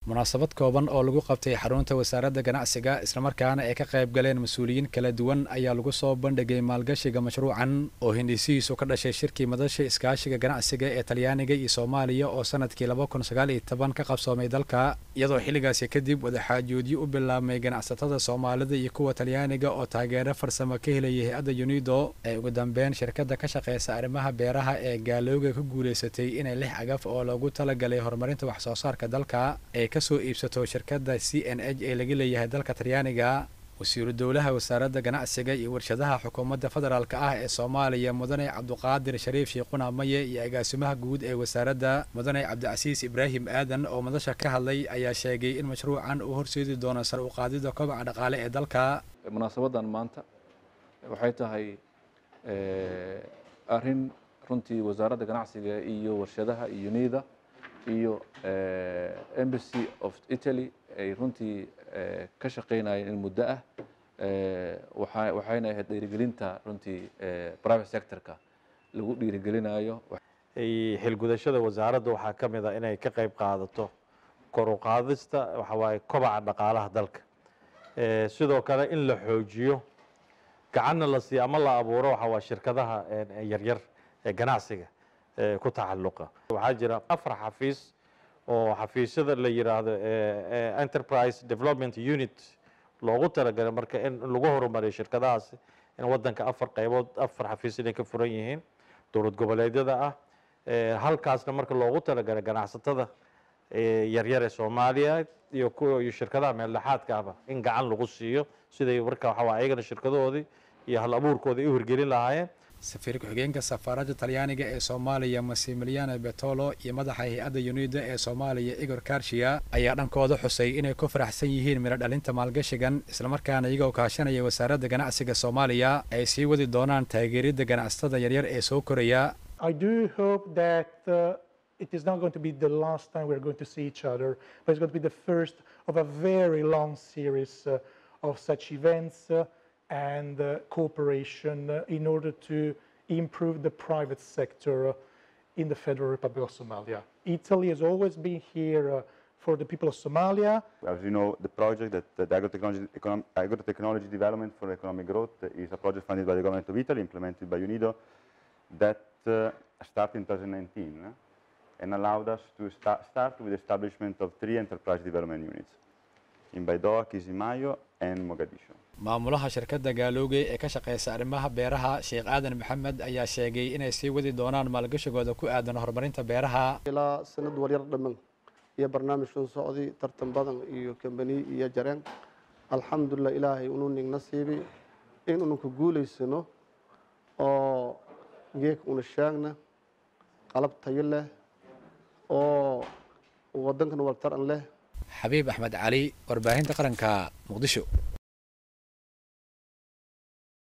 munaasabad kooban oo lagu qabtay xarunta wasaaradda ganacsiga islamarkaana ay ka qayb galeen mas-uuliyiin kala duwan ayaa lagu soo bandhigay maalgashiga mashruucan oo hindhisihiisu ka dhashay shirkii madasha iskaashiga ganacsiga ee talyaaniga iyo soomaaliya oo sanadkii laba kun sagaal iyo toban ka qabsoomay dalka iyadoo xilligaasi kadib wadaxaajoodyo u bilaabmay ganacsatada soomaalida iyo kuwa talyaaniga oo taageero farsamo ka helaya hay-adda unido ay ugu dambeyn shirkadda ka shaqeysa arrimaha beeraha ee gaalooga ku guulaysatay inay lix cagaf oo loogu talagalay horumarinta wax soo saarka dalka ay kasoo iibsato shirkadda c n h ee laga leeyahay dalka talyaaniga wasiiru dowlaha wasaaradda ganacsiga iyo warshadaha xukuumadda federaalk ah ee soomaaliya mudane cabduqaadir shariif shiiquna maye iyo agaasimaha guud ee wasaaradda mudane cabdicasiis ibraahim aadan oo madasha ka hadlay ayaa sheegay in mashruucan uu horseedi doono sar u qaadida kobaca dhaqaale ee dalka munaasabadan maanta waxay tahay arrin runtii wasaaradda ganacsiga iyo warshadaha iyo nida iyo embassy of italy ay runtii ka shaqeynayeen in muddo ah waxayna ahayd dhiirigelinta runtii private sectorka lagu dhiirigelinayo xilgudashada wasaaradda waxaa ka mid a inay ka qayb qaadato kor u qaadista waxa waaye kobaca dhaqaalaha dalka sidoo kale in la xoojiyo gacanna la siiyo ama la abuuro waxa waa shirkadaha yaryar ee ganacsiga ku tacalluqa waxaa jira afar xafiis oo xafiisyada la yiraahdo enterprise development unit loogu talagalay marka in lagu horumariyo shirkadahaasi in wadanka afar qaybood afar xafiis inay ka furan yihiin dowlad goboleedyada ah halkaasna marka loogu talagalay ganacsatada yaryar ee soomaaliya iyo kuwa iyo shirkadaha meeldhexaadka ahba in gacan lagu siiyo siday marka waxa waa ayagana shirkadahoodii iyo hal abuurkooda ay u hirgelin lahaayeen safiir ku-xigeenka safaaradda talyaaniga ee soomaaliya masimiliano betolo iyo madaxa hay-adda unida ee soomaaliya igor karshiya ayaa dhankooda xusay inay ku faraxsan yihiin midho dhalinta maalgashigan islamarkaana iyagoo kaashanaya wasaaradda ganacsiga soomaaliya ay sii wadi doonaan taageeridda ganacsatada yaryar ee soo koraya it is not going to be the last time we're going to see each other, but it's going to be the first of a very long series uh, of such events uh, and uh, cooperation in order to improve the private sector in the Federal Republic of Somalia. Italy has always been here for the people of Somalia. As you know, the project that the agrotechnology, econom, agrotechnology development for economic growth is a project funded by the government of Italy, implemented by UNIDO, that started in 2019 and allowed us to sta start with the establishment of three enterprise development units in Baidoa, Kisimayo, and Mogadishu. maamulaha shirkadda gaalooge ee ka shaqeysa arrimaha beeraha sheekh aadan maxamed ayaa sheegay inay sii wadi doonaan maalgashigooda ku aadan horumarinta beeraha ilaa sanad waryar dhamman iyo barnaamijkan socday tartan badan iyo kambani iyo jareen alxamdulilah ilaahay unu nig nasiibi in unu ku guulaysano oo geek una sheegna qalab tayo leh oo wadankan wartaran leh xabiib axmed cali warbaahinta qaranka muqdisho